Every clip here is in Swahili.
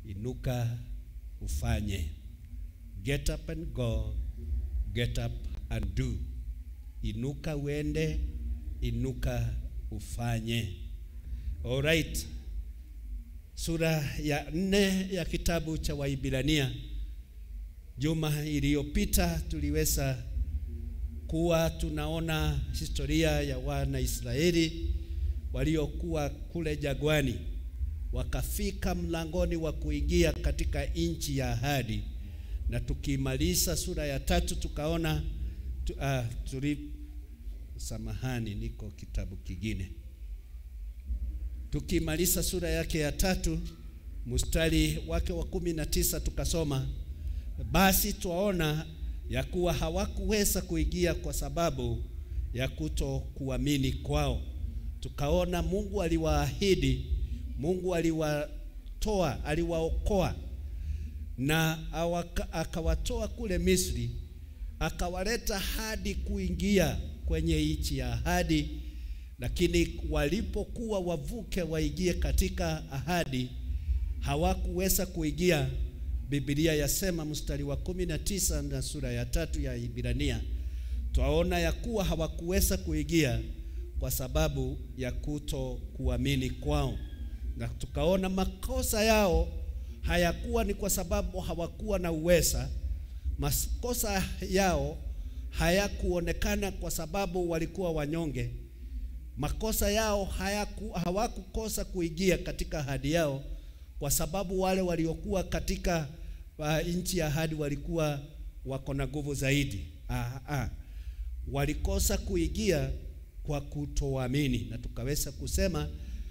inuka ufanye. Get up and go, get up and do. Inuka uende, inuka ufanye. All right. Sura ya nne ya kitabu cha Waibrania. Juma iliyopita tuliweza kuwa tunaona historia ya wana Israeli waliokuwa kule jagwani, wakafika mlangoni wa kuingia katika nchi ya ahadi, na tukimaliza sura ya tatu tukaona tu, uh, tuli samahani, niko kitabu kingine. Tukimaliza sura yake ya tatu mstari wake wa kumi na tisa tukasoma basi twaona ya kuwa hawakuweza kuingia kwa sababu ya kuto kuamini kwao. Tukaona Mungu aliwaahidi, Mungu aliwatoa, aliwaokoa na awaka, akawatoa kule Misri, akawaleta hadi kuingia kwenye nchi ya ahadi, lakini walipokuwa wavuke waingie katika ahadi hawakuweza kuingia. Biblia yasema mstari wa kumi na tisa na sura ya tatu ya Ibrania, twaona ya kuwa hawakuweza kuingia kwa sababu ya kuto kuamini kwao, na tukaona makosa yao hayakuwa ni kwa sababu hawakuwa na uweza. Makosa yao hayakuonekana kwa sababu walikuwa wanyonge. Makosa yao hayaku, hawakukosa kuingia katika ahadi yao kwa sababu wale waliokuwa katika uh, nchi ya ahadi walikuwa wako na nguvu zaidi. Ah, ah. Walikosa kuingia kwa kutoamini, na tukaweza kusema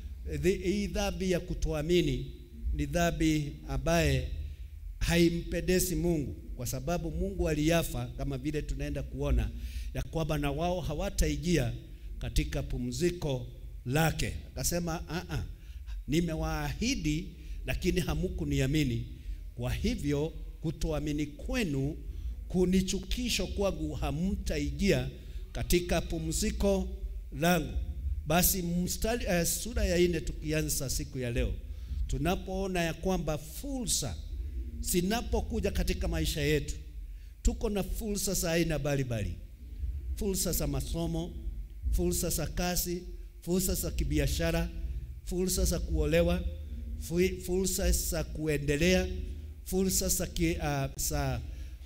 hii dhambi ya kutoamini ni dhambi ambaye haimpendezi Mungu, kwa sababu Mungu aliyafa, kama vile tunaenda kuona ya kwamba na wao hawataingia katika pumziko lake. Akasema ah, ah. Nimewaahidi lakini hamukuniamini. Kwa hivyo kutoamini kwenu kunichukisho kwangu, hamtaingia katika pumziko langu. Basi mstari, uh, sura ya nne tukianza siku ya leo, tunapoona ya kwamba fursa zinapokuja katika maisha yetu, tuko na fursa za aina mbalimbali, fursa za masomo, fursa za kazi, fursa za kibiashara, fursa za kuolewa fursa za kuendelea, fursa za uh, za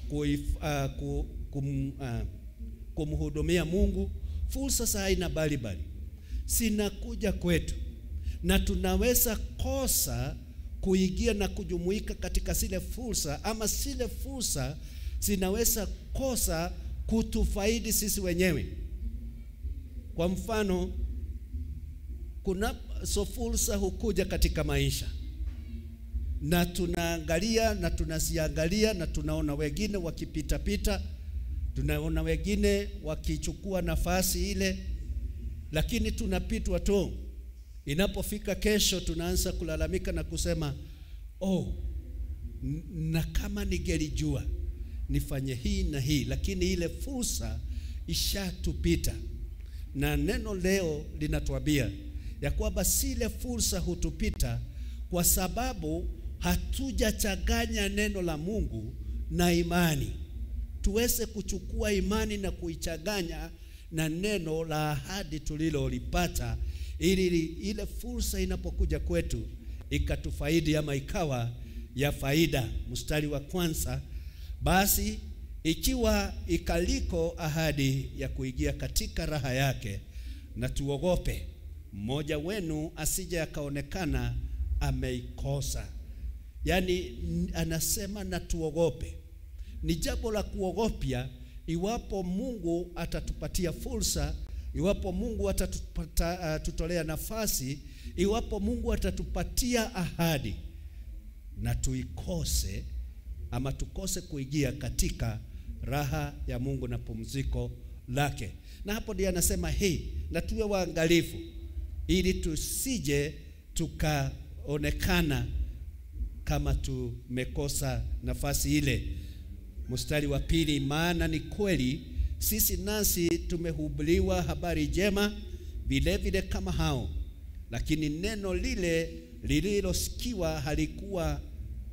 uh, kum, uh, kumhudumia Mungu, fursa za aina mbalimbali zinakuja kwetu, na tunaweza kosa kuingia na kujumuika katika zile fursa, ama zile fursa zinaweza kosa kutufaidi sisi wenyewe. Kwa mfano kuna so fursa hukuja katika maisha na tunaangalia na tunaziangalia na tunaona wengine wakipitapita, tunaona wengine wakichukua nafasi ile, lakini tunapitwa tu. Inapofika kesho, tunaanza kulalamika na kusema oh, na kama ningelijua nifanye hii na hii, lakini ile fursa ishatupita. Na neno leo linatuambia ya kwamba zile fursa hutupita kwa sababu hatujachanganya neno la Mungu na imani. Tuweze kuchukua imani na kuichanganya na neno la ahadi tulilolipata, ili ile fursa inapokuja kwetu ikatufaidi ama ikawa ya faida. Mstari wa kwanza, basi ikiwa ikaliko ahadi ya kuingia katika raha yake, na tuogope mmoja wenu asije akaonekana ameikosa. Yaani anasema na tuogope. Ni jambo la kuogopya iwapo Mungu atatupatia fursa, iwapo Mungu atatutolea uh, nafasi, iwapo Mungu atatupatia ahadi na tuikose ama tukose kuingia katika raha ya Mungu na pumziko lake. Na hapo ndiye anasema hii, na tuwe waangalifu ili tusije tukaonekana kama tumekosa nafasi ile. Mstari wa pili, maana ni kweli sisi nasi tumehubiriwa habari njema vile vile kama hao, lakini neno lile lililosikiwa halikuwa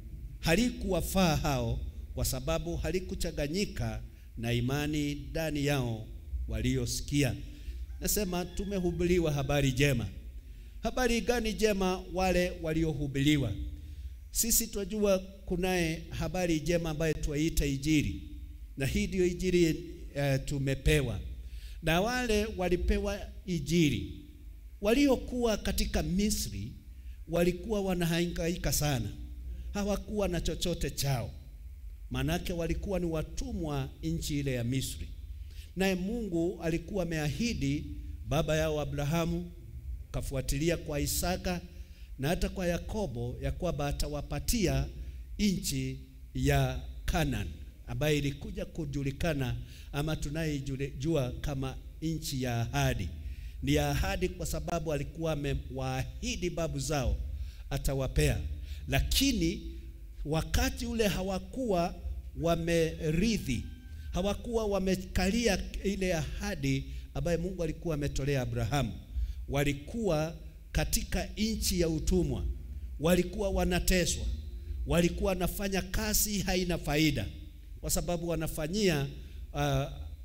halikuwafaa hao, kwa sababu halikuchanganyika na imani ndani yao waliosikia. Nasema tumehubiriwa habari njema. Habari gani njema? Wale waliohubiriwa. Sisi twajua kunaye habari njema ambayo twaita Injili, na hii ndio Injili uh, tumepewa. Na wale walipewa Injili waliokuwa katika Misri walikuwa wanahangaika sana, hawakuwa na chochote chao, manake walikuwa ni watumwa nchi ile ya Misri. Naye Mungu alikuwa ameahidi baba yao Abrahamu, kafuatilia kwa Isaka na hata kwa Yakobo ya kwamba atawapatia nchi ya Canaan ambayo ilikuja kujulikana ama tunayejua kama nchi ya ahadi. Ni ya ahadi kwa sababu alikuwa amewaahidi babu zao atawapea, lakini wakati ule hawakuwa wamerithi, hawakuwa wamekalia ile ahadi ambayo Mungu alikuwa ametolea Abrahamu. Walikuwa katika nchi ya utumwa, walikuwa wanateswa, walikuwa wanafanya kazi haina faida, kwa sababu wanafanyia uh,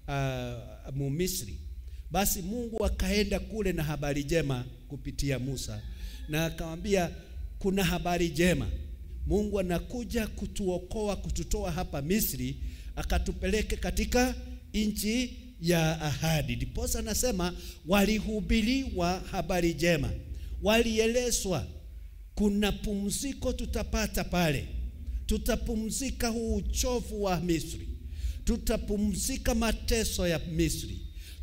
uh, Mumisri. Basi Mungu akaenda kule na habari njema kupitia Musa, na akamwambia kuna habari njema, Mungu anakuja kutuokoa, kututoa hapa Misri, akatupeleke katika nchi ya ahadi. Ndiposa anasema walihubiriwa habari njema, walielezwa kuna pumziko tutapata pale, tutapumzika huu uchovu wa Misri, tutapumzika mateso ya Misri,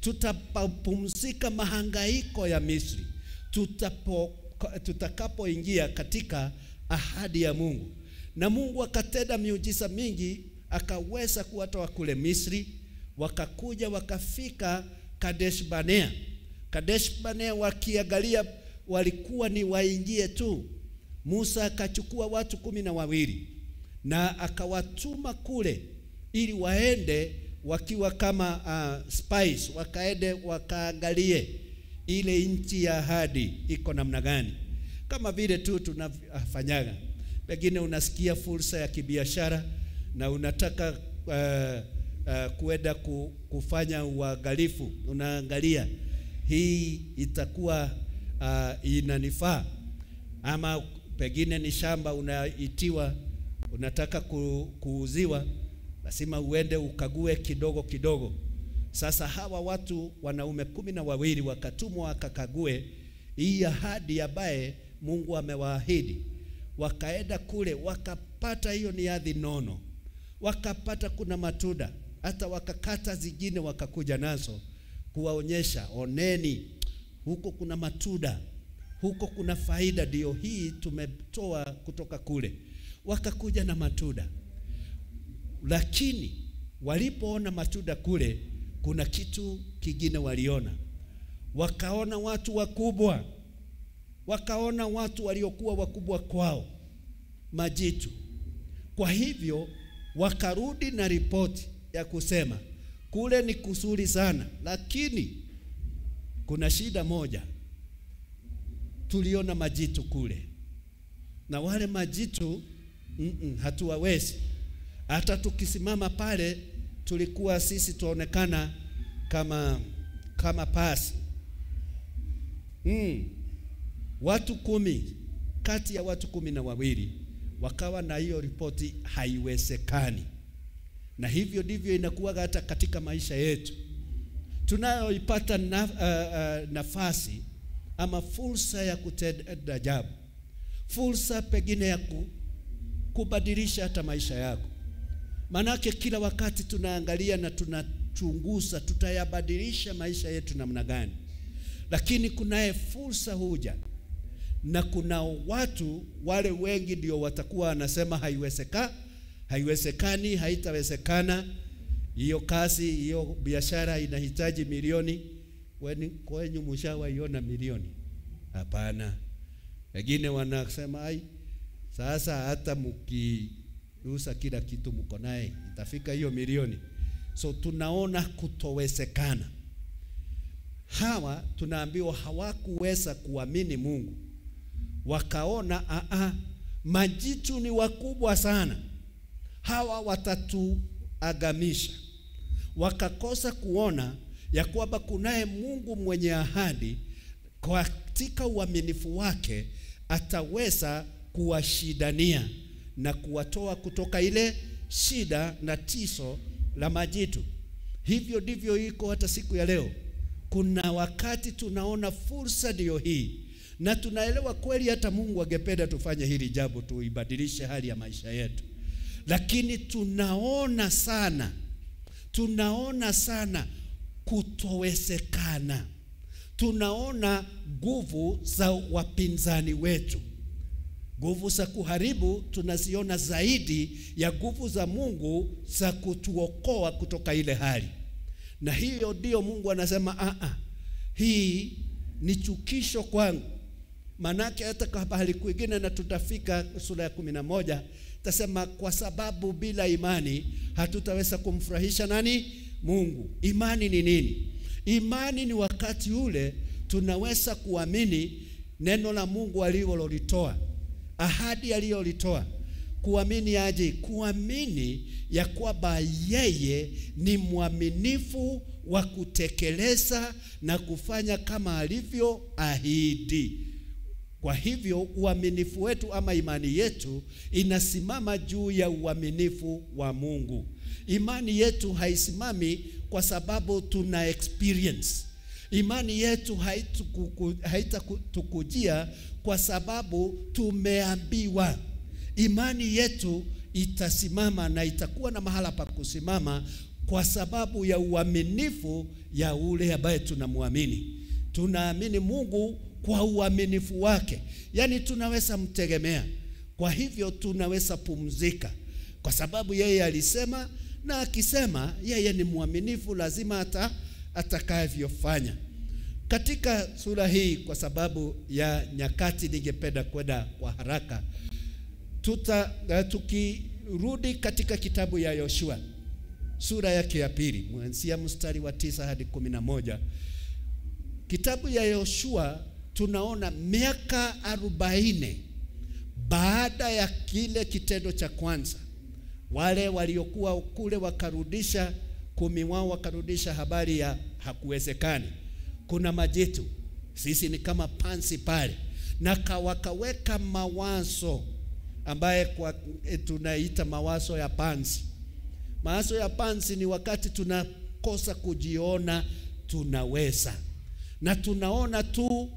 tutapumzika mahangaiko ya Misri, tutapo tutakapoingia katika ahadi ya Mungu. Na Mungu akatenda miujiza mingi, akaweza kuwatoa kule Misri, wakakuja wakafika Kadesh Barnea. Kadesh Barnea wakiangalia walikuwa ni waingie tu. Musa akachukua watu kumi na wawili na akawatuma kule ili waende wakiwa kama uh, spies, wakaende wakaangalie ile nchi ya ahadi iko namna gani, kama vile tu tunafanyaga. Pengine unasikia fursa ya kibiashara na unataka uh, uh, kuenda ku, kufanya uangalifu, unaangalia hii itakuwa uh, inanifaa ama pengine ni shamba unaitiwa, unataka ku, kuuziwa, lazima uende ukague kidogo kidogo. Sasa hawa watu wanaume kumi na wawili wakatumwa wakakague hii ahadi ambaye Mungu amewaahidi. Wakaenda kule wakapata, hiyo ni ardhi nono, wakapata kuna matunda, hata wakakata zingine wakakuja nazo kuwaonyesha, oneni, huko kuna matunda, huko kuna faida, ndio hii tumetoa kutoka kule. Wakakuja na matunda, lakini walipoona matunda kule kuna kitu kingine waliona. Wakaona watu wakubwa, wakaona watu waliokuwa wakubwa kwao, majitu. Kwa hivyo wakarudi na ripoti ya kusema kule ni kuzuri sana, lakini kuna shida moja, tuliona majitu kule, na wale majitu mm -mm, hatuwawezi hata tukisimama pale tulikuwa sisi tuonekana kama kama pasi mm. Watu kumi kati ya watu kumi na wawili wakawa na hiyo ripoti, haiwezekani. Na hivyo ndivyo inakuwa hata katika maisha yetu tunayoipata na, uh, uh, nafasi ama fursa ya kutenda ajabu, fursa pengine ya ku, kubadilisha hata maisha yako Manake kila wakati tunaangalia na tunachunguza tutayabadilisha maisha yetu namna gani, lakini kunaye fursa huja, na kuna watu wale wengi ndio watakuwa wanasema haiwezeka, haiwezekani, haitawezekana, hiyo kazi, hiyo biashara inahitaji milioni. Kwenyu mshawaiona milioni? Hapana. Wengine wanasema ai, sasa hata mki usa kila kitu mko naye itafika hiyo milioni. So tunaona kutowezekana. Hawa tunaambiwa hawakuweza kuamini Mungu, wakaona a a, majitu ni wakubwa sana, hawa watatuagamisha. Wakakosa kuona ya kwamba kunaye Mungu mwenye ahadi, katika uaminifu wake ataweza kuwashidania na kuwatoa kutoka ile shida na tiso la majitu. Hivyo ndivyo iko hata siku ya leo. Kuna wakati tunaona fursa ndiyo hii, na tunaelewa kweli hata Mungu angependa tufanye hili jambo, tuibadilishe hali ya maisha yetu, lakini tunaona sana, tunaona sana kutowezekana. Tunaona nguvu za wapinzani wetu, nguvu za kuharibu tunaziona zaidi ya nguvu za Mungu za kutuokoa kutoka ile hali, na hiyo ndio Mungu anasema a a, hii ni chukisho kwangu. Manake hata kwa bahari kwingine, na tutafika sura ya kumi na moja tasema, kwa sababu bila imani hatutaweza kumfurahisha nani? Mungu. Imani ni nini? Imani ni wakati ule tunaweza kuamini neno la Mungu alilolitoa, ahadi aliyolitoa. Kuamini aje? Kuamini ya kwamba yeye ni mwaminifu wa kutekeleza na kufanya kama alivyoahidi. Kwa hivyo uaminifu wetu ama imani yetu inasimama juu ya uaminifu wa Mungu. Imani yetu haisimami kwa sababu tuna experience. Imani yetu haitatukujia kwa sababu tumeambiwa. Imani yetu itasimama na itakuwa na mahala pa kusimama kwa sababu ya uaminifu ya ule ambaye tunamwamini. Tunaamini Mungu kwa uaminifu wake, yaani tunaweza mtegemea. Kwa hivyo tunaweza pumzika kwa sababu yeye alisema, na akisema yeye ni mwaminifu, lazima hata atakavyofanya. Katika sura hii, kwa sababu ya nyakati, ningependa kwenda kwa haraka. Tuta uh, tukirudi katika kitabu ya Yoshua sura yake ya pili mwanzia mstari wa tisa hadi kumi na moja kitabu ya Yoshua tunaona miaka arobaini baada ya kile kitendo cha kwanza, wale waliokuwa kule wakarudisha kumi wao wakarudisha habari ya hakuwezekani, kuna majitu, sisi ni kama pansi pale, na wakaweka mawazo ambaye kwa e, tunaita mawazo ya pansi. Mawazo ya pansi ni wakati tunakosa kujiona tunaweza, na tunaona tu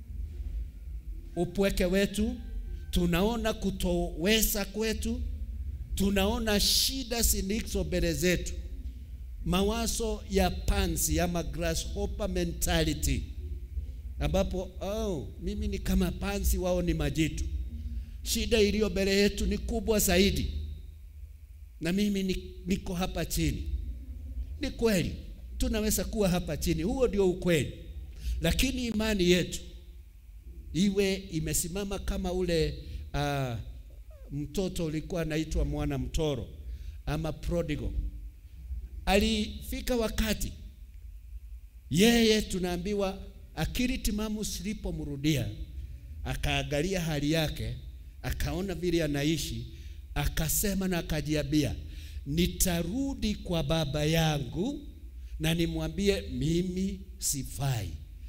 upweke wetu, tunaona kutoweza kwetu, tunaona shida zilizo mbele zetu. Mawazo ya pansi ama grasshopper mentality, ambapo oh, mimi ni kama pansi, wao ni majitu. Shida iliyo mbele yetu ni kubwa zaidi, na mimi niko hapa chini. Ni kweli tunaweza kuwa hapa chini, huo ndio ukweli, lakini imani yetu iwe imesimama kama ule uh, mtoto ulikuwa anaitwa mwana mtoro ama prodigal. Alifika wakati yeye, tunaambiwa akili timamu silipomrudia, akaangalia hali yake, akaona vile anaishi, akasema na akajiambia, nitarudi kwa baba yangu na nimwambie mimi sifai,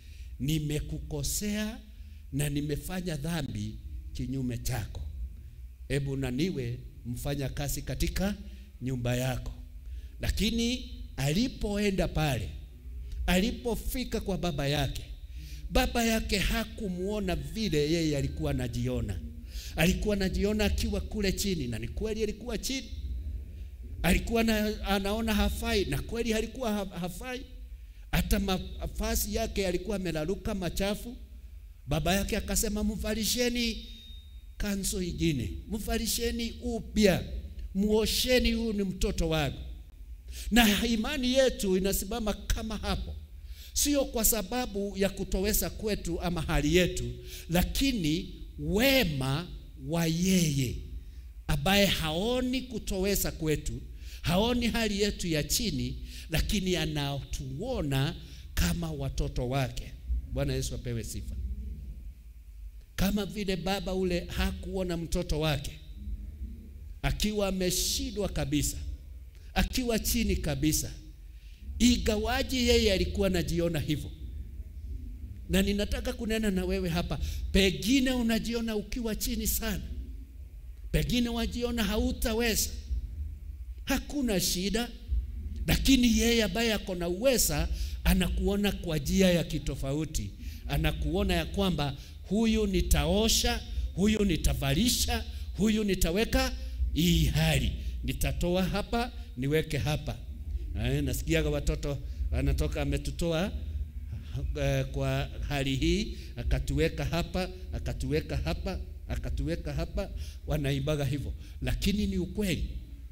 nimekukosea na nimefanya dhambi kinyume chako, hebu na niwe mfanya kazi katika nyumba yako. Lakini alipoenda pale, alipofika kwa baba yake, baba yake hakumwona vile yeye alikuwa anajiona. Alikuwa anajiona akiwa kule chini, na ni kweli alikuwa chini. Alikuwa na, anaona hafai, na kweli alikuwa hafai. Hata mavazi yake alikuwa amelaluka machafu. Baba yake akasema, mvalisheni kanzo ingine, mvalisheni upya, muosheni, huyu ni mtoto wangu. Na imani yetu inasimama kama hapo, sio kwa sababu ya kutoweza kwetu ama hali yetu, lakini wema wa yeye ambaye haoni kutoweza kwetu, haoni hali yetu ya chini, lakini anatuona kama watoto wake. Bwana Yesu apewe sifa. kama vile baba ule hakuona mtoto wake akiwa ameshindwa kabisa, akiwa chini kabisa, igawaji yeye alikuwa anajiona hivyo. Na ninataka kunena na wewe hapa, pengine unajiona ukiwa chini sana, pengine wajiona hautaweza. Hakuna shida, lakini yeye ambaye ako na uweza anakuona kwa njia ya kitofauti, anakuona ya kwamba huyu nitaosha, huyu nitavalisha, huyu nitaweka hii hali, nitatoa hapa niweke hapa. Eh, nasikiaga watoto anatoka ametutoa uh, kwa hali hii akatuweka hapa akatuweka hapa akatuweka hapa, wanaimbaga hivyo, lakini ni ukweli.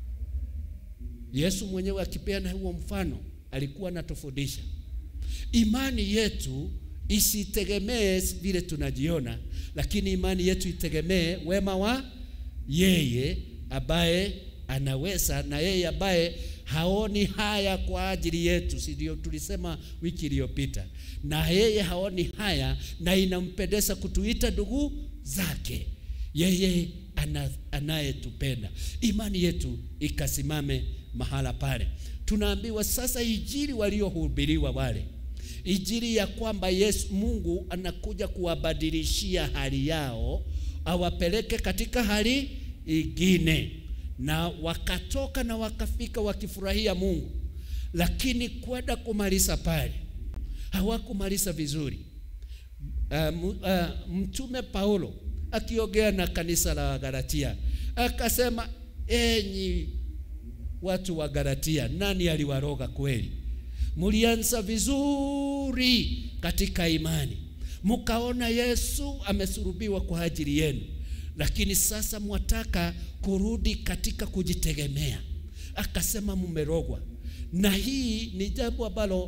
Yesu mwenyewe akipeana huo mfano alikuwa anatufundisha imani yetu isitegemee vile tunajiona, lakini imani yetu itegemee wema wa yeye ambaye anaweza na yeye ambaye haoni haya kwa ajili yetu, si ndio? Tulisema wiki iliyopita, na yeye haoni haya na inampendeza kutuita ndugu zake, yeye ana, anayetupenda. Imani yetu ikasimame mahala pale. Tunaambiwa sasa injili waliohubiriwa wale injili ya kwamba Yesu Mungu anakuja kuwabadilishia hali yao awapeleke katika hali ingine, na wakatoka na wakafika wakifurahia Mungu, lakini kwenda kumaliza pale hawakumaliza vizuri. Uh, uh, Mtume Paulo akiongea na kanisa la Galatia akasema, enyi watu wa Galatia, nani aliwaroga kweli? Mulianza vizuri katika imani, mukaona Yesu amesulubiwa kwa ajili yenu, lakini sasa mwataka kurudi katika kujitegemea. Akasema mumerogwa, na hii ni jambo ambalo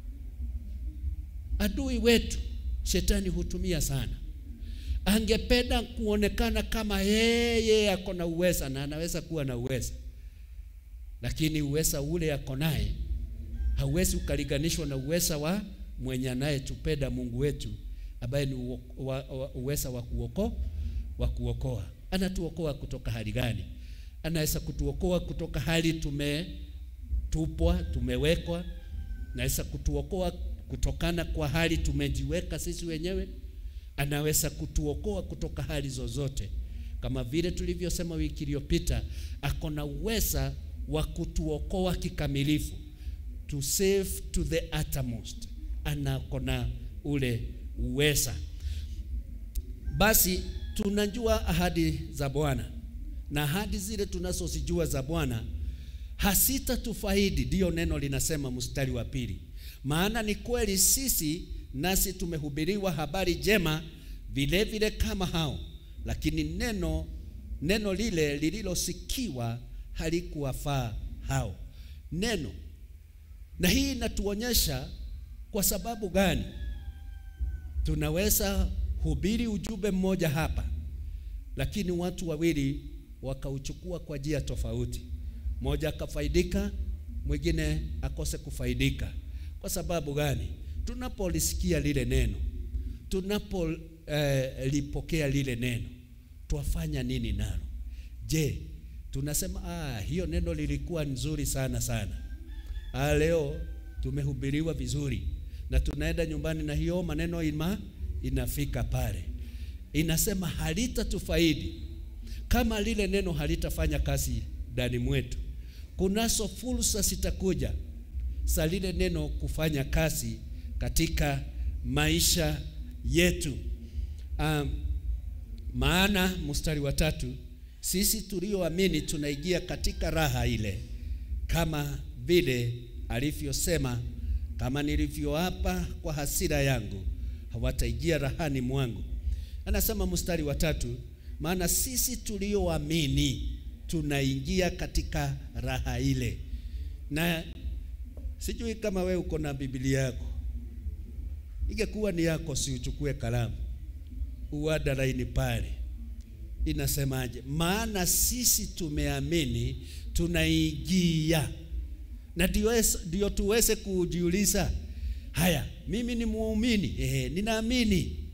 adui wetu shetani hutumia sana. Angependa kuonekana kama yeye ako na uweza, na anaweza kuwa na uweza, lakini uweza ule ako naye hauwezi ukaliganishwa na uweza wa mwenye anayetupenda Mungu wetu ambaye ni uweza wa kuokoa wa kuokoa. Anatuokoa kutoka hali gani? Anaweza kutuokoa kutoka hali tumetupwa, tumewekwa. Anaweza kutuokoa kutokana kwa hali tumejiweka sisi wenyewe. Anaweza kutuokoa kutoka hali zozote, kama vile tulivyosema wiki iliyopita, ako na uweza wa kutuokoa kikamilifu to save to the uttermost, anakona ule uweza. Basi tunajua ahadi za Bwana na ahadi zile tunazozijua za Bwana hasitatufaidi, ndiyo neno linasema mstari wa pili. Maana ni kweli sisi nasi tumehubiriwa habari njema vile vile kama hao, lakini neno neno lile lililosikiwa halikuwafaa hao. Neno na hii inatuonyesha kwa sababu gani tunaweza hubiri ujumbe mmoja hapa, lakini watu wawili wakauchukua kwa njia tofauti, mmoja akafaidika, mwingine akose kufaidika. Kwa sababu gani? Tunapolisikia lile neno, tunapolipokea eh, lile neno, twafanya nini nalo? Je, tunasema ah, hiyo neno lilikuwa nzuri sana sana Ah, leo tumehubiriwa vizuri na tunaenda nyumbani na hiyo maneno ima inafika pale, inasema halitatufaidi kama lile neno halitafanya kazi ndani mwetu. Kunazo fursa zitakuja za lile neno kufanya kazi katika maisha yetu. Um, maana mstari wa tatu, sisi tulioamini tunaingia katika raha ile kama vile alivyosema, kama nilivyoapa kwa hasira yangu hawataingia rahani mwangu. Anasema mstari wa tatu, maana sisi tulioamini tunaingia katika raha ile. Na sijui kama we uko na Biblia yako, ingekuwa ni yako, si uchukue kalamu uada laini pale, inasemaje? Maana sisi tumeamini tunaingia na ndio tuweze kujiuliza, haya, mimi ni muumini eh, ninaamini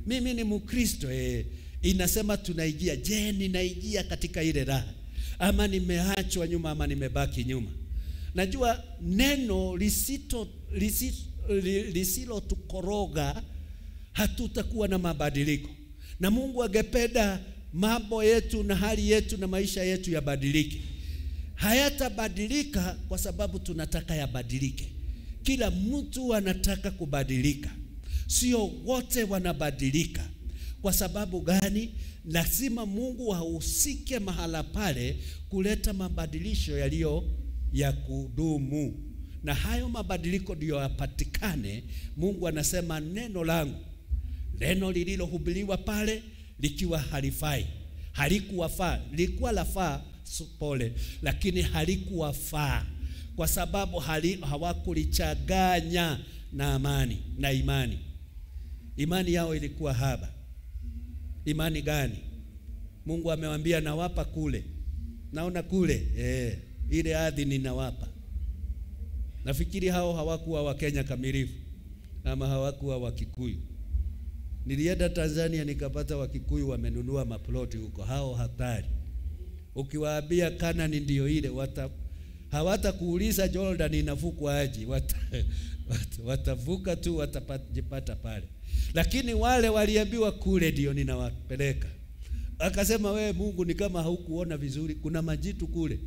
mimi ni Mkristo eh, inasema tunaingia. Je, ninaingia katika ile raha ama nimeachwa nyuma ama nimebaki nyuma? Najua neno lisito lisilotukoroga hatutakuwa na mabadiliko, na Mungu angependa mambo yetu na hali yetu na maisha yetu yabadilike. Hayatabadilika kwa sababu tunataka yabadilike. Kila mtu anataka kubadilika, sio wote wanabadilika. Kwa sababu gani? Lazima Mungu ahusike mahala pale kuleta mabadilisho yaliyo ya kudumu, na hayo mabadiliko ndiyo yapatikane. Mungu anasema neno langu, neno lililohubiriwa pale likiwa halifai, halikuwafaa, lilikuwa lafaa pole, lakini halikuwafaa kwa sababu hawakulichanganya na amani na imani. Imani yao ilikuwa haba. Imani gani? Mungu amewambia nawapa kule, naona kule eh, ile ardhi ninawapa. Nafikiri hao hawakuwa Wakenya kamilifu ama hawakuwa Wakikuyu. Nilienda Tanzania nikapata Wakikuyu wamenunua maploti huko, hao hatari. Ukiwaambia Kanani ndio ile wata hawatakuuliza Jordan inavukwa aje, wata, wata, watavuka tu watapata pale. Lakini wale waliambiwa kule ndio ninawapeleka, akasema wewe Mungu ni kama haukuona vizuri, kuna majitu kule.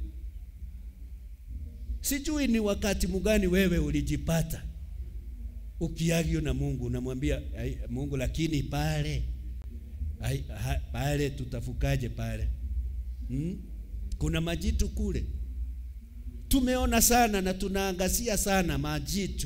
Sijui ni wakati mgani wewe ulijipata ukiagio na Mungu, unamwambia Mungu, lakini pale ai, ha, pale tutafukaje pale hmm? kuna majitu kule tumeona sana na tunaangazia sana majitu,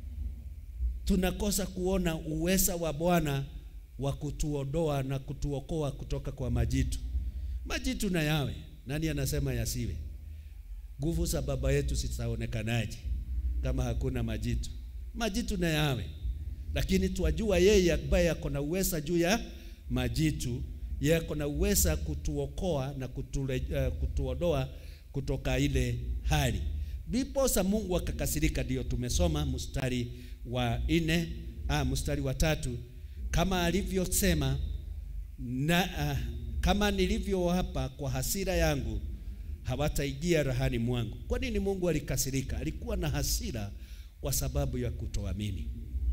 tunakosa kuona uweza wa Bwana wa kutuondoa na kutuokoa kutoka kwa majitu. Majitu na yawe, nani anasema yasiwe? Nguvu za baba yetu zitaonekanaje kama hakuna majitu? Majitu na yawe, lakini twajua yeye ambaye ako na uweza juu ya majitu, yeye ako na uweza kutuokoa na kutule, uh, kutuondoa kutoka ile hali. Ndiposa Mungu akakasirika. Ndio tumesoma mstari wa nne, ah, mstari wa tatu, kama alivyosema na ah, kama nilivyowapa kwa hasira yangu hawataingia rahani mwangu. Kwa nini Mungu alikasirika? Alikuwa na hasira kwa sababu ya kutoamini.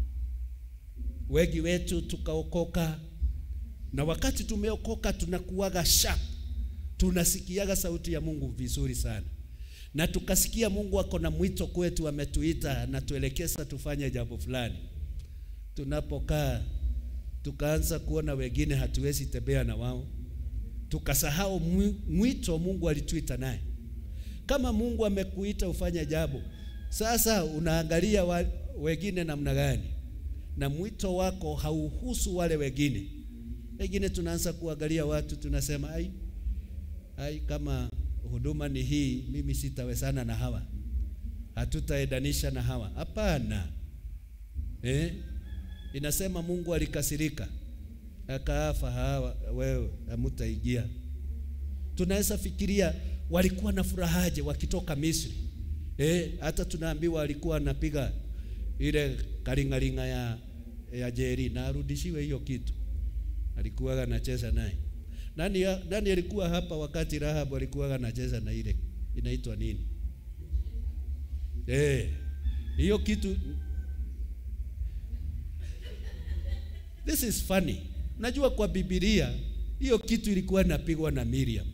Wengi wetu tukaokoka, na wakati tumeokoka tunakuwaga sharp tunasikiaga sauti ya Mungu vizuri sana, na tukasikia Mungu ako na mwito kwetu, ametuita na tuelekeza tufanye jambo fulani. Tunapokaa tukaanza kuona wengine hatuwezi tembea na wao, tukasahau mwito Mungu alituita naye. Kama Mungu amekuita ufanye jambo, sasa unaangalia wa, wengine namna gani, na mwito wako hauhusu wale wengine. Wengine tunaanza kuangalia watu tunasema ai ai, kama huduma ni hii, mimi sitawezana na hawa, hatutaendanisha na hawa. Hapana, eh? Inasema Mungu alikasirika akaafa, hawa wewe hamutaingia. Tunaweza fikiria walikuwa na furahaje wakitoka Misri eh? Hata tunaambiwa walikuwa anapiga ile karingaringa ya, ya jeri na arudishiwe hiyo kitu, alikuwa anacheza naye nani, nani alikuwa hapa wakati Rahabu alikuwa anacheza na ile inaitwa nini? Eh, hiyo kitu. This is funny. Najua kwa Biblia hiyo kitu ilikuwa inapigwa na Miriam.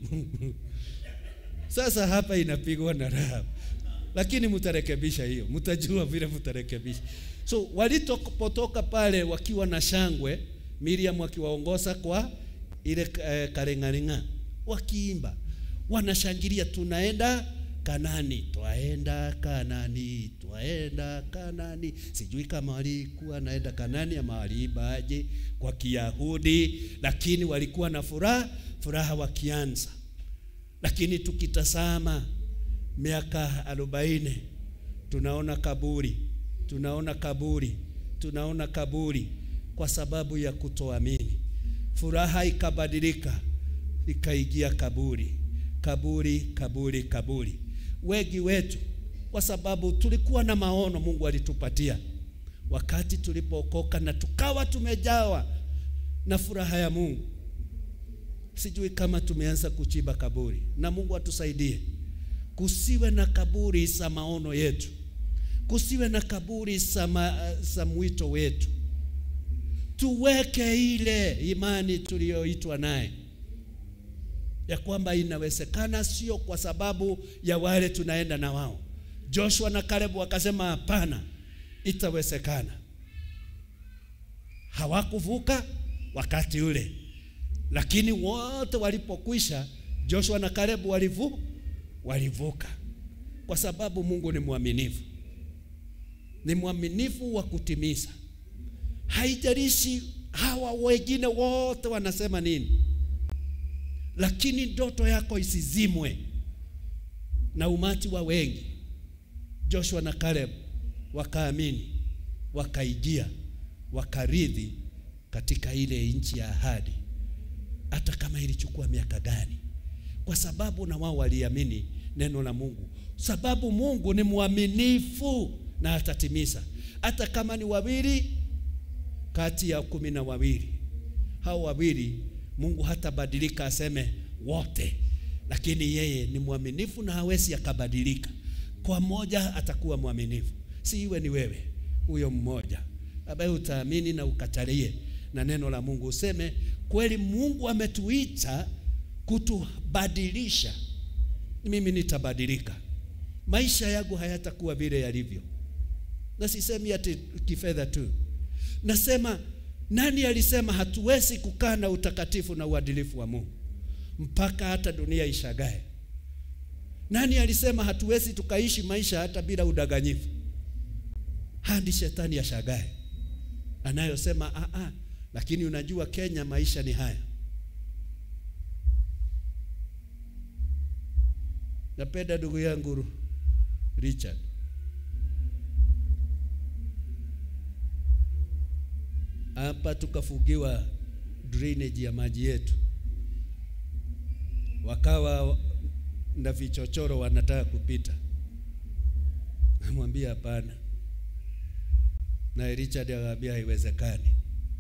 Sasa hapa inapigwa na Rahabu, lakini mtarekebisha hiyo, mtajua vile mtarekebisha. So walitopotoka pale wakiwa na shangwe, Miriam akiwaongoza kwa ile eh, karengarenga wakiimba wanashangilia, tunaenda Kanani, twaenda Kanani, twaenda Kanani. Sijui kama walikuwa naenda Kanani ama waliimbaje kwa Kiyahudi, lakini walikuwa na furaha furaha wakianza. Lakini tukitazama miaka arobaini tunaona kaburi, tunaona kaburi, tunaona kaburi kwa sababu ya kutoamini furaha ikabadilika ikaingia kaburi, kaburi, kaburi, kaburi. Wengi wetu kwa sababu tulikuwa na maono Mungu alitupatia wakati tulipookoka, na tukawa tumejawa na furaha ya Mungu. Sijui kama tumeanza kuchimba kaburi, na Mungu atusaidie kusiwe na kaburi za maono yetu, kusiwe na kaburi za mwito wetu. Tuweke ile imani tuliyoitwa naye ya kwamba inawezekana, sio kwa sababu ya wale tunaenda na wao. Joshua na Caleb wakasema hapana, itawezekana. Hawakuvuka wakati ule, lakini wote walipokwisha, Joshua na Caleb walivu walivuka, kwa sababu Mungu ni mwaminifu, ni mwaminifu wa kutimiza. Haijalishi hawa wengine wote wanasema nini, lakini ndoto yako isizimwe na umati wa wengi. Joshua na Caleb wakaamini, wakaingia, wakaridhi katika ile nchi ya ahadi, hata kama ilichukua miaka gani, kwa sababu na wao waliamini neno la Mungu, sababu Mungu ni mwaminifu na atatimiza, hata kama ni wawili kati ya kumi na wawili. Hao wawili Mungu hatabadilika aseme wote, lakini yeye ni mwaminifu na hawezi akabadilika. Kwa mmoja atakuwa mwaminifu, si iwe ni wewe huyo mmoja ambaye utaamini na ukatalie na neno la Mungu, useme kweli, Mungu ametuita kutubadilisha. Mimi nitabadilika, maisha yangu hayatakuwa vile yalivyo, na sisemi ati kifedha tu. Nasema nani alisema hatuwezi kukaa na utakatifu na uadilifu wa Mungu mpaka hata dunia ishagae? Nani alisema hatuwezi tukaishi maisha hata bila udanganyifu hadi shetani ashagae? Anayosema a a, lakini unajua Kenya maisha ni haya. Napenda ndugu yangu Richard hapa tukafugiwa drainage ya maji yetu, wakawa na vichochoro wanataka kupita. Namwambia hapana, naye Richard akamwambia haiwezekani,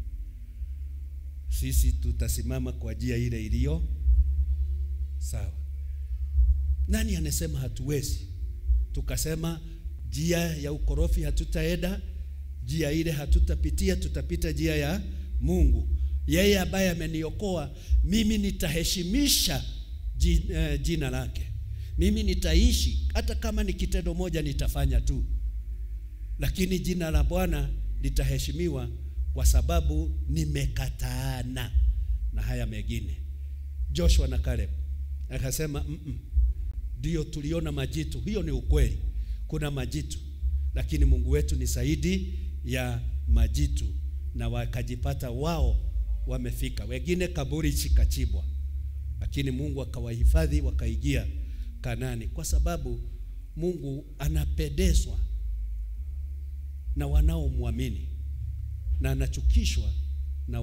sisi tutasimama kwa njia ile iliyo sawa. Nani anasema hatuwezi? Tukasema njia ya ukorofi hatutaenda njia ile hatutapitia, tutapita njia ya Mungu. Yeye ambaye ameniokoa mimi, nitaheshimisha jina lake. Mimi nitaishi hata kama ni kitendo moja nitafanya tu, lakini jina la Bwana litaheshimiwa kwa sababu nimekataana na haya mengine. Joshua na Caleb akasema ndio, -mm, tuliona majitu, hiyo ni ukweli, kuna majitu, lakini Mungu wetu ni zaidi ya majitu, na wakajipata wao wamefika, wengine kaburi chikachibwa, lakini Mungu akawahifadhi wakaingia Kanani, kwa sababu Mungu anapendezwa na wanaomwamini na anachukishwa na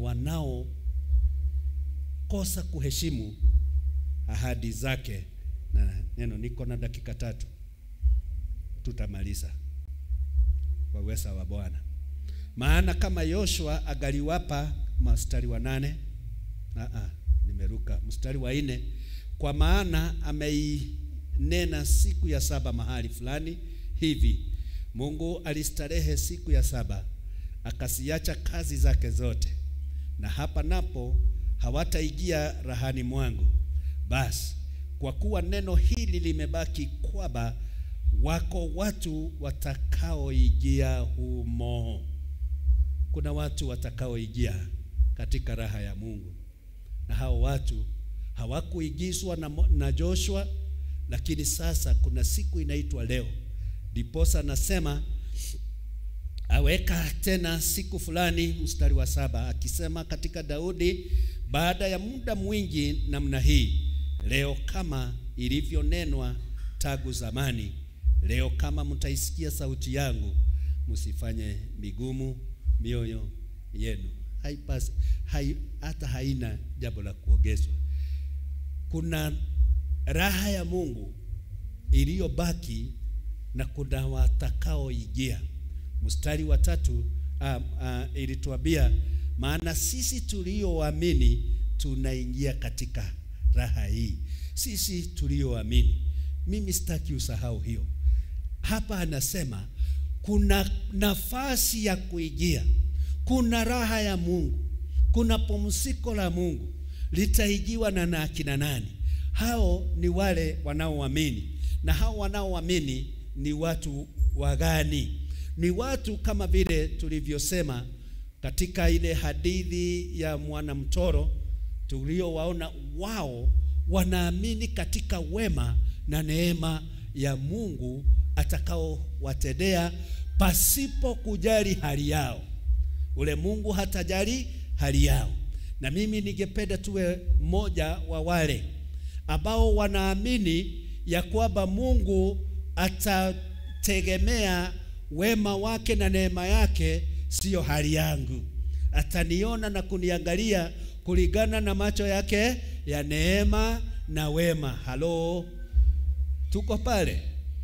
wanaokosa kuheshimu ahadi zake. Na neno, niko na dakika tatu, tutamaliza kwa uweza wa Bwana. Maana kama Yoshua agaliwapa mstari wa nane, aa, nimeruka mstari wa nne, kwa maana ameinena siku ya saba mahali fulani hivi, Mungu alistarehe siku ya saba akasiacha kazi zake zote, na hapa napo hawataingia rahani mwangu. Basi kwa kuwa neno hili limebaki kwamba wako watu watakaoingia humo. Kuna watu watakaoingia katika raha ya Mungu, na hao watu hawakuigizwa na, na Joshua, lakini sasa kuna siku inaitwa leo. Ndiposa nasema aweka tena siku fulani, mstari wa saba akisema katika Daudi, baada ya muda mwingi namna hii, leo kama ilivyonenwa tangu zamani Leo kama mtaisikia sauti yangu, msifanye migumu mioyo yenu. Haipasi hai, hata haina jambo la kuongezwa. Kuna raha ya Mungu iliyobaki na kuna watakaoingia. Mstari wa tatu uh, uh, ilituambia maana sisi tulioamini tunaingia katika raha hii. Sisi tulioamini, mimi sitaki usahau hiyo. Hapa anasema kuna nafasi ya kuingia, kuna raha ya Mungu, kuna pumziko la Mungu litaijiwa na na akina nani? Hao ni wale wanaoamini, na hao wanaoamini ni watu wagani? Ni watu kama vile tulivyosema katika ile hadithi ya mwanamtoro tuliowaona, wao wanaamini katika wema na neema ya Mungu atakaowatendea pasipo kujali hali yao. Ule Mungu hatajali hali yao. Na mimi ningependa tuwe mmoja wa wale ambao wanaamini ya kwamba Mungu atategemea wema wake na neema yake, siyo hali yangu. Ataniona na kuniangalia kulingana na macho yake ya neema na wema. Halo, tuko pale?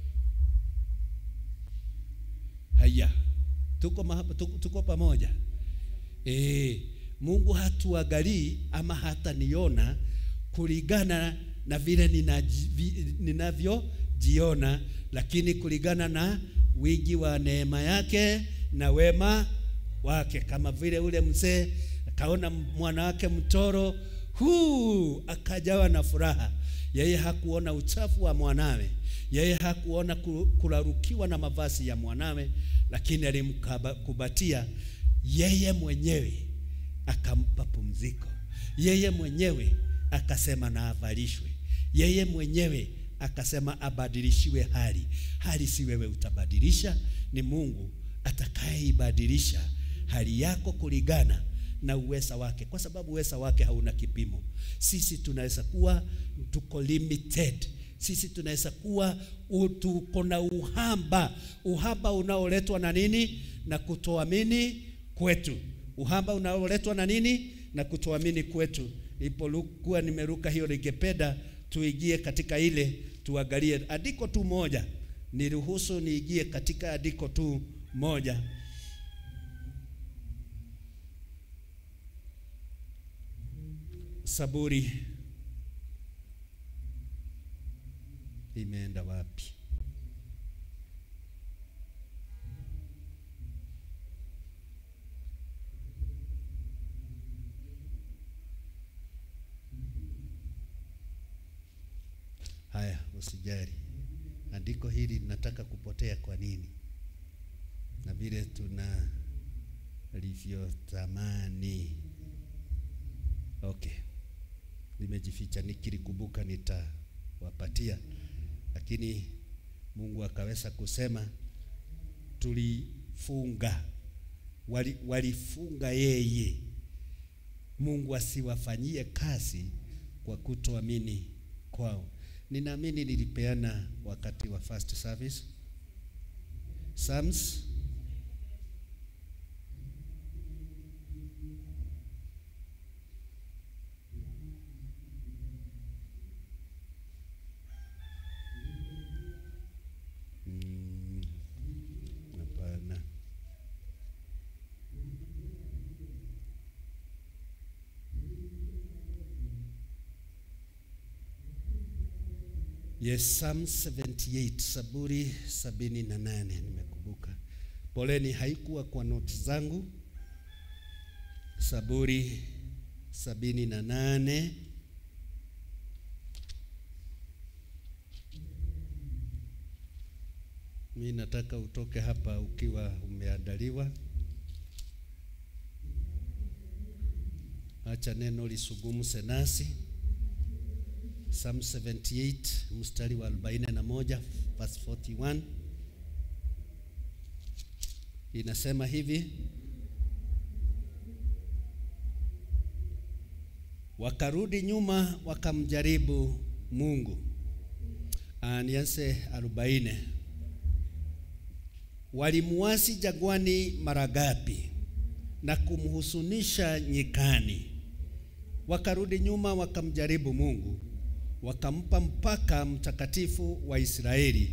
Haya, tuko, mahaba, tuko, tuko pamoja e, Mungu hatuangalii ama hataniona kulingana na vile ninavyojiona, lakini kulingana na wingi wa neema yake na wema wake, kama vile ule mzee akaona mwana wake mtoro huu akajawa na furaha. Yeye hakuona uchafu wa mwanawe, yeye hakuona kularukiwa na mavazi ya mwanawe, lakini alimkubatia yeye mwenyewe, akampa pumziko. Yeye mwenyewe akasema na avalishwe. Yeye mwenyewe akasema abadilishiwe hali. Hali si wewe utabadilisha, ni Mungu atakayeibadilisha hali yako kulingana na uweza wake, kwa sababu uweza wake hauna kipimo. Sisi tunaweza kuwa tuko limited, sisi tunaweza kuwa tuko na uhamba, uhamba unaoletwa na nini? Na kutoamini kwetu, uhamba unaoletwa na nini? Na kutoamini kwetu. Nilipokuwa nimeruka hiyo, ningependa tuingie katika ile, tuangalie andiko tu moja, niruhusu niingie katika andiko tu moja Saburi imeenda wapi? Haya, usijali, andiko hili linataka kupotea. Kwa nini? Na vile tuna livyotamani. Okay, limejificha, nikilikumbuka nitawapatia, lakini Mungu akaweza kusema tulifunga, wali, walifunga yeye. Mungu asiwafanyie kazi kwa kutoamini kwao. Ninaamini nilipeana wakati wa first service Psalms hapana. Mm, Yes, Psalm 78, Saburi sabini na nane nimekumbuka. Poleni, haikuwa kwa noti zangu. Saburi sabini na nane mi nataka utoke hapa ukiwa umeandaliwa. Acha neno lisugumse nasi. Psalm 78 mstari wa 41 verse 41 inasema hivi: wakarudi nyuma wakamjaribu Mungu. Nianze 40 walimuasi jagwani mara ngapi na kumhusunisha nyikani. Wakarudi nyuma wakamjaribu Mungu wakampa mpaka mtakatifu wa Israeli.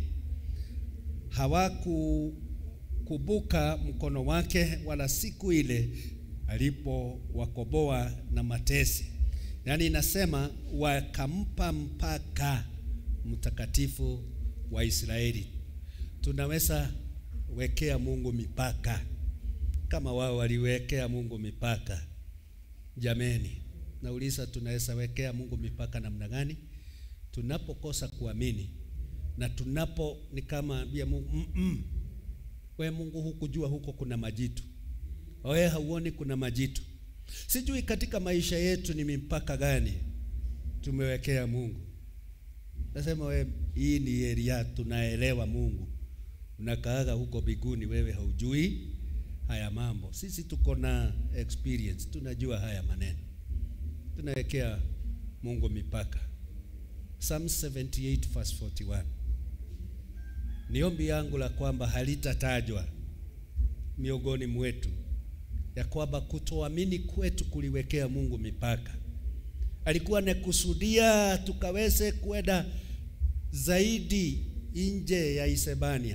Hawakukumbuka mkono wake, wala siku ile alipowakoboa na matesi. Yaani inasema wakampa mpaka mtakatifu wa Israeli. Tunaweza wekea Mungu mipaka kama wao waliwekea Mungu mipaka. Jameni, nauliza tunaweza wekea Mungu mipaka namna gani? Tunapokosa kuamini na tunapo ni kama ambia Mungu mm -mm. We Mungu hukujua huko kuna majitu, we hauoni kuna majitu. Sijui katika maisha yetu ni mipaka gani tumewekea Mungu. Nasema we, hii ni area tunaelewa Mungu, unakaaga huko biguni, wewe haujui haya mambo. Sisi tuko na experience, tunajua haya maneno, tunawekea Mungu mipaka. Psalm 78 verse 41. Ni ombi yangu la kwamba halitatajwa miongoni mwetu ya kwamba kutoamini kwetu kuliwekea Mungu mipaka. Alikuwa anakusudia tukaweze kwenda zaidi nje ya Isebania.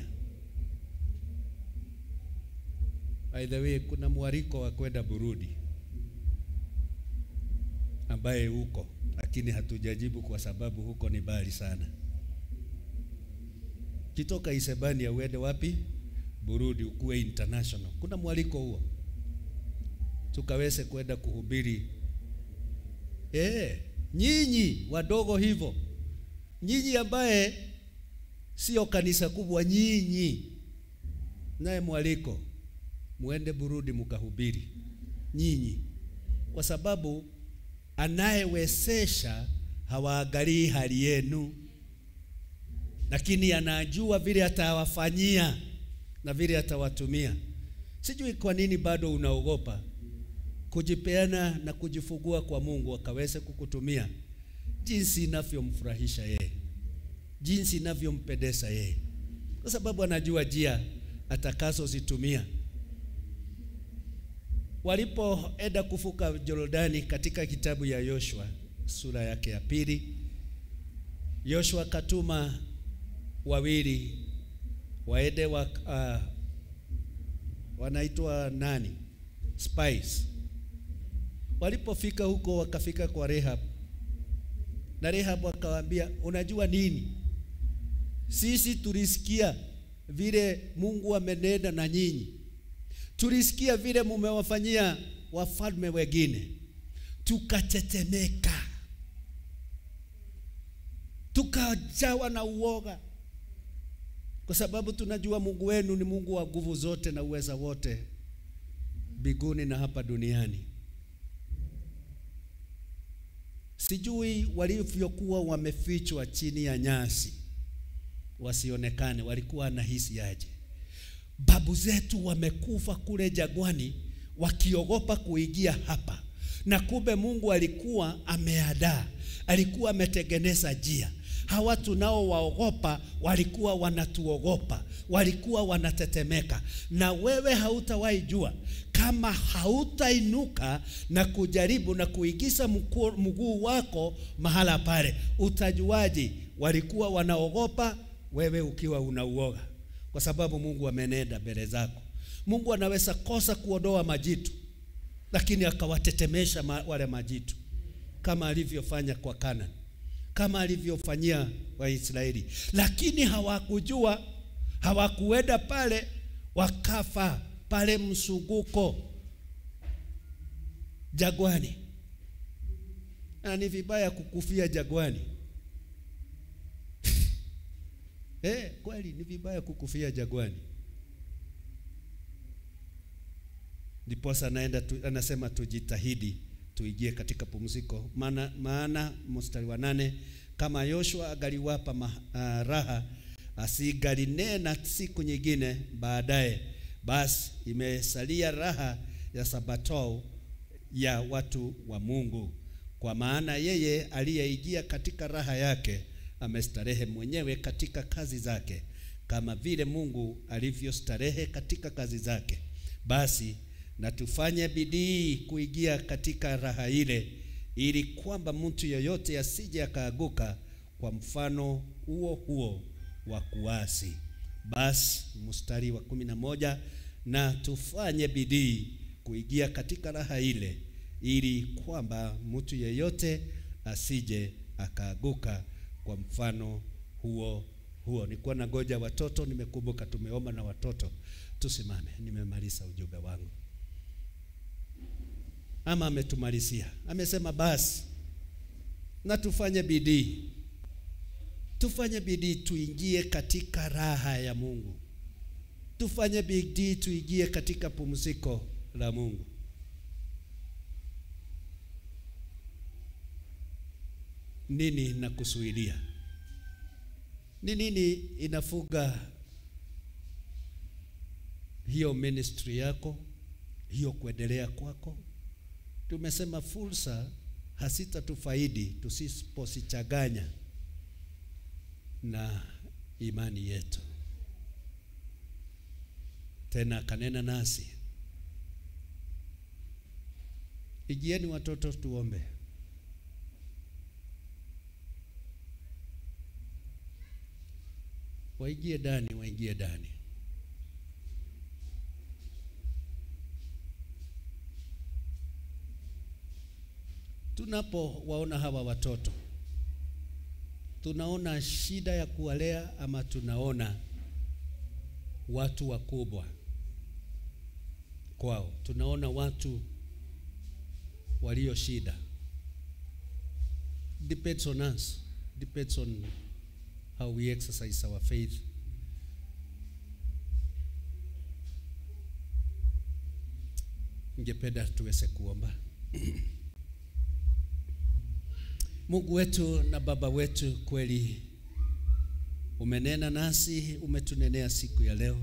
By the way, kuna mwaliko wa kwenda Burundi ambaye huko, lakini hatujajibu kwa sababu huko ni mbali sana. Kitoka Isebania uende wapi? Burundi, ukuwe international. Kuna mwaliko huo tukaweze kwenda kuhubiri. Eh, nyinyi wadogo hivyo, nyinyi ambaye sio kanisa kubwa, nyinyi naye mwaliko muende Burundi mukahubiri nyinyi, kwa sababu anayewezesha hawaangalii hali yenu, lakini anajua vile atawafanyia na vile atawatumia. Sijui kwa nini bado unaogopa kujipeana na kujifungua kwa Mungu akaweze kukutumia jinsi inavyomfurahisha yeye, jinsi inavyompendeza yeye, kwa sababu anajua njia atakazozitumia. Walipoenda kuvuka Yordani katika kitabu ya Yoshua sura yake ya pili, Yoshua katuma wawili waende wa, uh, wanaitwa nani? Spies. Walipofika huko wakafika kwa Rehab, na Rehab akawaambia, unajua nini, sisi tulisikia vile Mungu amenena na nyinyi, tulisikia vile mumewafanyia wafalme wengine, tukatetemeka, tukajawa na uoga, kwa sababu tunajua Mungu wenu ni Mungu wa nguvu zote na uweza wote mbinguni na hapa duniani. Sijui walivyokuwa wamefichwa chini ya nyasi wasionekane, walikuwa nahisi aje? Babu zetu wamekufa kule jagwani wakiogopa kuingia hapa, na kumbe Mungu alikuwa ameadaa, alikuwa ametengeneza njia. Hawa tunao waogopa walikuwa wanatuogopa, walikuwa wanatetemeka, na wewe hautawahi jua kama hautainuka na kujaribu na kuigiza mguu wako mahala pale, utajuaje walikuwa wanaogopa wewe ukiwa unauoga? Kwa sababu Mungu amenenda mbele zako. Mungu anaweza kosa kuondoa majitu, lakini akawatetemesha ma, wale majitu kama alivyofanya kwa Kanani, kama alivyofanyia Waisraeli, lakini hawakujua, hawakuenda pale, wakafa pale msunguko jagwani. Na ni vibaya kukufia jagwani. Eh, kweli ni vibaya kukufia jagwani. Ndiposa anaenda tu, anasema tujitahidi tuingie katika pumziko, maana maana mstari wa nane kama Yoshua agaliwapa uh, raha asigalinena siku nyingine baadaye basi imesalia raha ya sabato ya watu wa Mungu, kwa maana yeye aliyeingia katika raha yake amestarehe mwenyewe katika kazi zake, kama vile Mungu alivyostarehe katika kazi zake. Basi na tufanye bidii kuingia katika raha ile, ili kwamba mtu yeyote asije akaaguka kwa mfano huo huo wa kuasi. Basi mstari wa kumi na moja na tufanye bidii kuingia katika raha ile, ili kwamba mtu yeyote asije akaaguka kwa mfano huo huo. Nilikuwa na ngoja watoto, nimekumbuka tumeomba na watoto. Tusimame, nimemaliza ujumbe wangu. Ama ametumalizia, amesema basi na tufanye bidii, tufanye bidii tuingie katika raha ya Mungu, tufanye bidii tuingie katika pumziko la Mungu. Nini nakusuilia? Ni nini inafuga hiyo ministry yako, hiyo kuendelea kwako? Tumesema fursa hasitatufaidi tusiposichanganya na imani yetu. Tena kanena nasi, igieni watoto, tuombe. Waingie ndani, waingie ndani. Tunapowaona hawa watoto, tunaona shida ya kuwalea ama tunaona watu wakubwa kwao? Tunaona watu walio shida. Depends on us, depends on how we exercise our faith. Ningependa tuweze kuomba. Mungu wetu na Baba wetu, kweli umenena nasi, umetunenea siku ya leo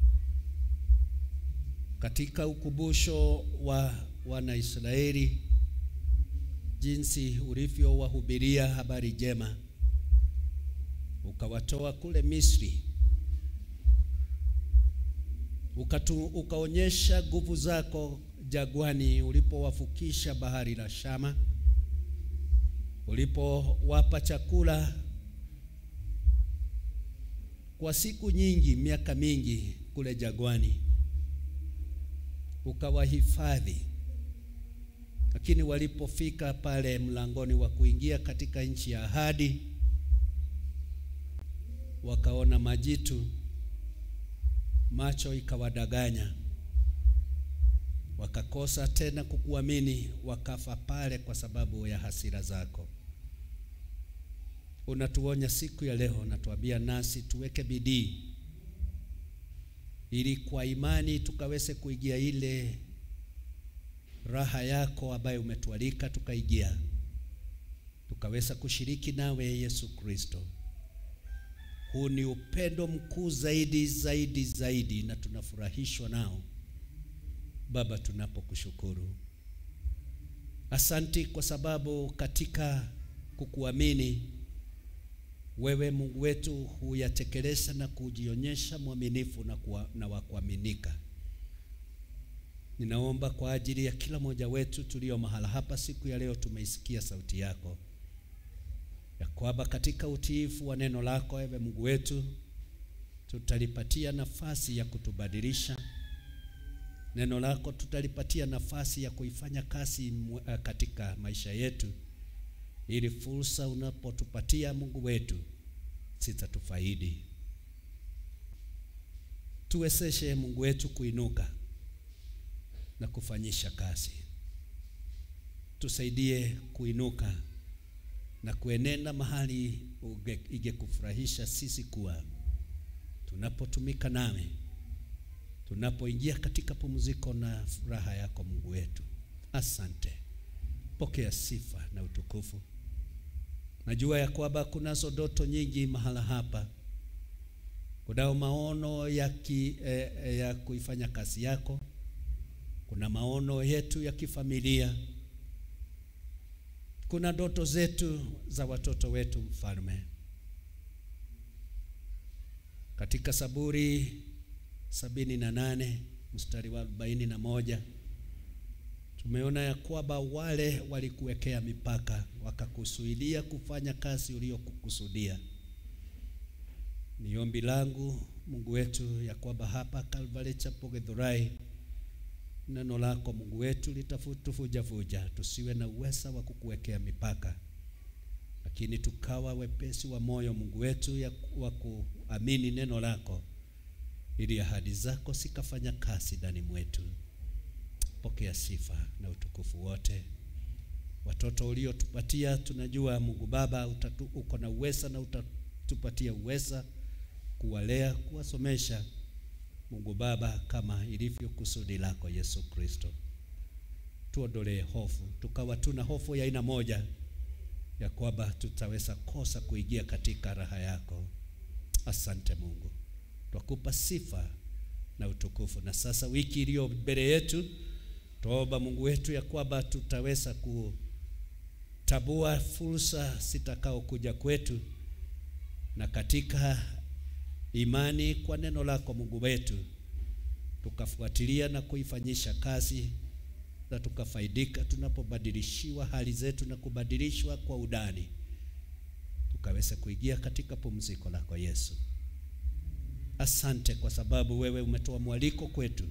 katika ukumbusho wa Wanaisraeli, jinsi ulivyowahubiria habari njema, ukawatoa kule Misri, ukatu, ukaonyesha nguvu zako jagwani ulipowafukisha bahari la Shama ulipowapa chakula kwa siku nyingi, miaka mingi kule jagwani, ukawahifadhi. Lakini walipofika pale mlangoni wa kuingia katika nchi ya ahadi, wakaona majitu, macho ikawadanganya, wakakosa tena kukuamini, wakafa pale kwa sababu ya hasira zako. Unatuonya siku ya leo, natuambia nasi tuweke bidii ili kwa imani tukaweze kuingia ile raha yako ambayo umetualika tukaingia, tukaweza kushiriki nawe Yesu Kristo. Huu ni upendo mkuu zaidi zaidi zaidi, na tunafurahishwa nao Baba, tunapokushukuru. Asanti kwa sababu katika kukuamini wewe Mungu wetu huyatekeleza na kujionyesha mwaminifu na, kuwa, na wa kuaminika. Ninaomba kwa ajili ya kila mmoja wetu tulio mahala hapa siku ya leo, tumeisikia sauti yako ya kwamba katika utiifu wa neno lako ewe Mungu wetu tutalipatia nafasi ya kutubadilisha. Neno lako tutalipatia nafasi ya kuifanya kazi katika maisha yetu ili fursa unapotupatia Mungu wetu sitatufaidi. Tuwezeshe Mungu wetu kuinuka na kufanyisha kazi, tusaidie kuinuka na kuenenda mahali ingekufurahisha sisi kuwa tunapotumika nawe, tunapoingia katika pumziko na furaha yako Mungu wetu. Asante, pokea sifa na utukufu. Najua ya kwamba kunazo ndoto nyingi mahala hapa, kunao maono ya, ki, eh, ya kuifanya kazi yako, kuna maono yetu ya kifamilia, kuna ndoto zetu za watoto wetu. Mfalme, katika Zaburi sabini na nane mstari wa arobaini na moja tumeona ya kwamba wale walikuwekea mipaka wakakusuilia kufanya kazi uliyokukusudia. Ni ombi langu Mungu wetu ya kwamba hapa Calvary Chapel Githurai neno lako Mungu wetu litafutufujafuja, tusiwe na uweza wa kukuwekea mipaka, lakini tukawa wepesi wa moyo Mungu wetu ya wa kuamini neno lako, ili ahadi zako sikafanya kazi ndani mwetu. Pokea sifa na utukufu wote. Watoto uliotupatia tunajua Mungu Baba utatu, uko na uweza na utatupatia uweza kuwalea, kuwasomesha Mungu Baba, kama ilivyo kusudi lako Yesu Kristo. Tuondolee hofu, tukawa tuna hofu ya aina moja ya kwamba tutaweza kosa kuingia katika raha yako. Asante Mungu, twakupa sifa na utukufu. Na sasa wiki iliyo mbele yetu, tuomba Mungu wetu ya kwamba tutaweza kutabua fursa zitakao kuja kwetu na katika imani kwa neno lako Mungu wetu, tukafuatilia na kuifanyisha kazi na tukafaidika tunapobadilishiwa hali zetu na kubadilishwa kwa udani, tukaweza kuingia katika pumziko lako Yesu. Asante kwa sababu wewe umetoa mwaliko kwetu,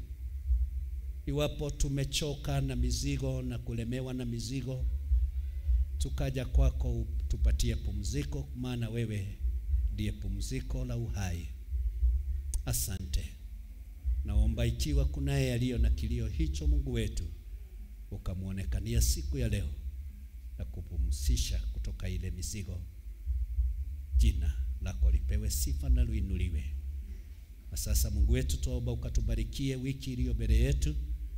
iwapo tumechoka na mizigo na kulemewa na mizigo, tukaja kwako tupatie pumziko, maana wewe ndiye pumziko la uhai. Asante. Naomba ikiwa kunaye aliyo na kilio hicho, Mungu wetu, ukamwonekania siku ya leo na kupumzisha kutoka ile mizigo. Jina lako lipewe sifa na luinuliwe. Na sasa Mungu wetu, tuomba ukatubarikie wiki iliyo mbele yetu,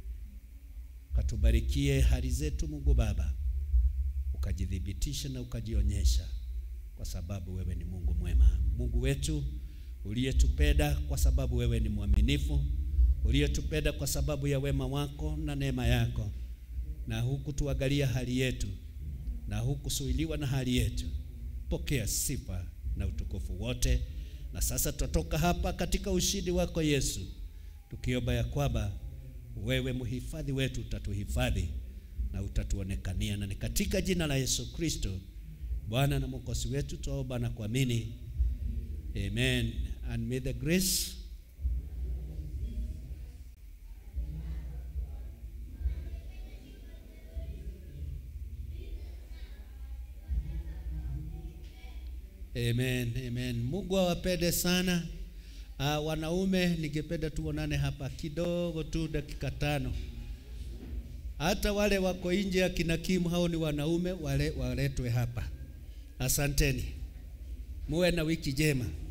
ukatubarikie hali zetu Mungu Baba, ukajidhibitisha na ukajionyesha kwa sababu wewe ni Mungu mwema, Mungu wetu uliyetupenda kwa sababu wewe ni mwaminifu, uliyetupenda kwa sababu ya wema wako na neema yako, na hukutuangalia hali yetu na hukusuiliwa na hali yetu. Pokea sifa na utukufu wote. Na sasa tutatoka hapa katika ushindi wako Yesu, tukiomba ya kwamba wewe mhifadhi wetu utatuhifadhi na utatuonekania, na ni katika jina la Yesu Kristo Bwana na Mwokozi wetu tuomba na kuamini. Amen. And may the grace Amen, amen. Mungu awapende sana. Uh, wanaume ningependa tuonane hapa kidogo tu dakika tano. Hata wale wako nje ya kinakimu hao ni wanaume wale waletwe hapa. Asanteni. Muwe na wiki njema.